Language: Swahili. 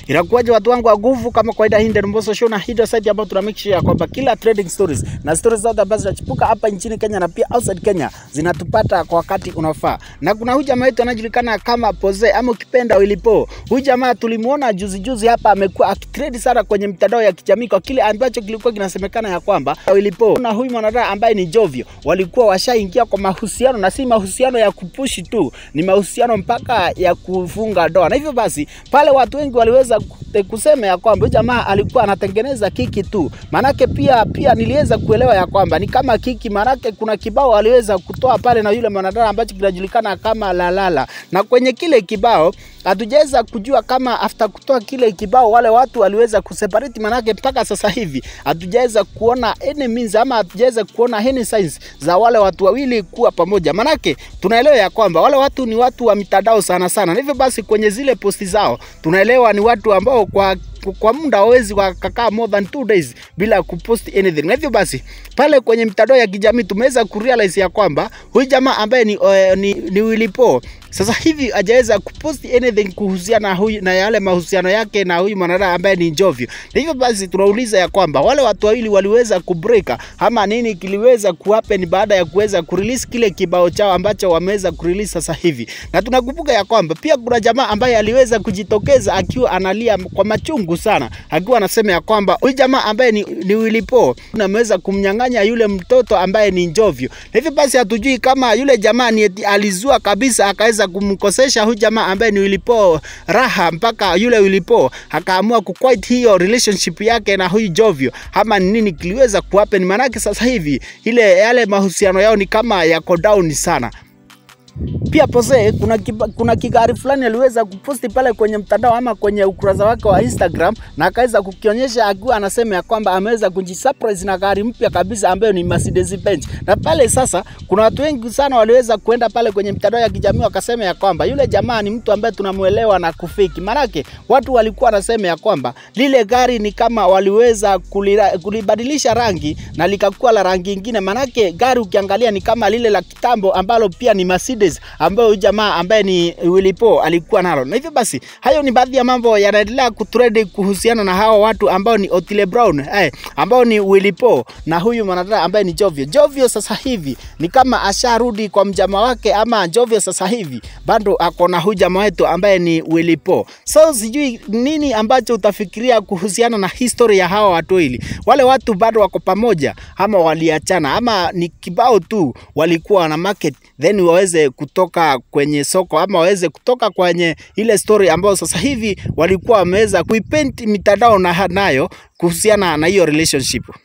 Inakuwaje watu wangu wa nguvu, kama kawaida, hii ndio Mbosso Show na hii ndio site ambayo tuna make sure ya kwamba kila trading stories na stories zote ambazo zinachipuka hapa nchini Kenya na pia outside Kenya zinatupata kwa wakati unaofaa. Na kuna huyu jamaa wetu anajulikana kama Poze ama ukipenda Willipo. Huyu jamaa tulimuona juzi juzi hapa amekuwa akitrade sana kwenye mitandao ya kijamii kwa kile ambacho kilikuwa kinasemekana ya kwamba Willipo na huyu mwanadada ambaye ni Jovio walikuwa washaingia kwa mahusiano na si mahusiano ya kupushi tu, ni mahusiano mpaka ya kufunga ndoa. Na hivyo basi pale watu wengi waliweza kusema ya kwamba huyu jamaa alikuwa anatengeneza kiki tu. Maanake pia pia niliweza kuelewa ya kwamba ni kama kiki, maanake kuna kibao aliweza kutoa pale na yule mwanadada ambacho kinajulikana kama Lalala, na kwenye kile kibao hatujaweza kujua kama after kutoa kile kibao wale watu waliweza kuseparate, manake mpaka sasa hivi hatujaweza kuona any means ama hatujaweza kuona any signs za wale watu wawili kuwa pamoja. Manake tunaelewa ya kwamba wale watu ni watu wa mitandao sana sana, na hivyo basi kwenye zile posti zao tunaelewa ni watu ambao kwa kwa muda hawezi wakakaa more than two days bila kupost anything. Na hivyo basi pale kwenye mitandao ya kijamii tumeweza kurealize ya kwamba huyu jamaa ambaye ni, uh, ni, ni Willy Paul sasa hivi hajaweza kupost anything kuhusiana na huyu na yale mahusiano yake na huyu mwanadada ambaye ni Jovio. Na hivyo basi tunauliza ya kwamba wale watu wawili waliweza kubreak ama nini kiliweza kuhappen baada ya kuweza kurelease kile kibao chao ambacho wameweza kurelease sasa hivi. Na tunakumbuka ya kwamba pia kuna jamaa ambaye aliweza kujitokeza akiwa analia kwa machungu sana, akiwa anasema ya kwamba huyu jamaa ambaye ni, ni Willy Paul ameweza kumnyang'anya yule mtoto ambaye ni Jovio. Na hivyo basi hatujui kama yule jamaa ni eti alizua kabisa akaweza kumkosesha huyu jamaa ambaye ni Willy Paul raha mpaka yule Willy Paul akaamua kuquit hiyo relationship yake na huyu Jovio, ama ni nini kiliweza kuhappen? Maanake sasa hivi ile yale mahusiano yao ni kama yako down sana. Pia Pose kuna, kiba, kuna kigari fulani aliweza kuposti pale kwenye mtandao ama kwenye ukurasa wake wa Instagram na akaweza kukionyesha akiwa anasema ya kwamba ameweza kujisurprise na gari mpya kabisa ambayo ni Mercedes Benz. Na pale sasa kuna watu wengi sana waliweza kuenda pale kwenye mitandao ya kijamii wakasema ya kwamba yule jamaa ni mtu ambaye tunamuelewa na kufiki. Manake watu walikuwa wanasema ya kwamba lile gari ni kama waliweza kulira, kulibadilisha rangi na likakuwa la rangi ingine. Manake gari ukiangalia ni kama lile la kitambo ambalo pia ni Mercedes ambayo huyu jamaa ambaye ni Willy Paul alikuwa nalo. Na hivyo basi, hayo ni baadhi ya mambo yanaendelea kutrend kuhusiana na hawa watu ambao ni Otile Brown eh, ambao ni Willy Paul na huyu mwanadada ambaye ni Jovio. Jovio sasa hivi ni kama asharudi kwa mjama wake, ama Jovio sasa hivi bado ako na huyu jamaa wetu ambaye ni Willy Paul. So sijui nini ambacho utafikiria kuhusiana na history ya hawa watu wawili. Wale watu bado wako pamoja ama waliachana ama ni kibao tu walikuwa na market then waweze kutoka kwenye soko ama waweze kutoka kwenye ile story ambayo sasa hivi walikuwa wameweza kuipaint mitandao na nayo kuhusiana na hiyo relationship.